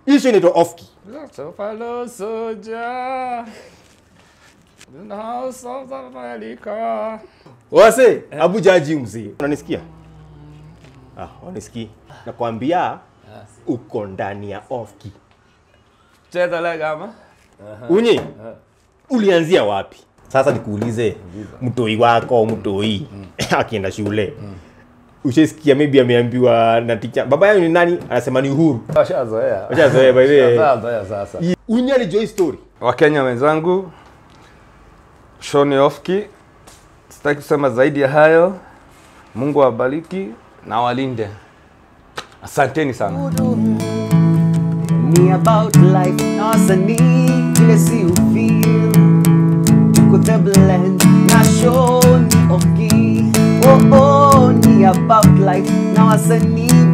Hii show inaitwa off key. So fellow soldier in the house of America. Wase, Abu Jaji mzee. Unanisikia? Ah, unisikii. Nakwambia uko ndani ya off key. Cheza lega ama? Unyi, ulianzia wapi? Sasa nikuulize, mtoi wako mtoi akienda shule ushasikia maybe ameambiwa na teacher baba yao ni nani anasema ni uhuru Washazoea. Washazoea, by the way. Washazoea sasa. unyi alijua story Wakenya wenzangu, Shoni Ofki, sitaki kusema zaidi ya hayo. Mungu awabariki na walinde. Asanteni sana. Me about life, now wasanii vile si ufeel tuko the blend na show ni oki oh oh ni about life na wasanii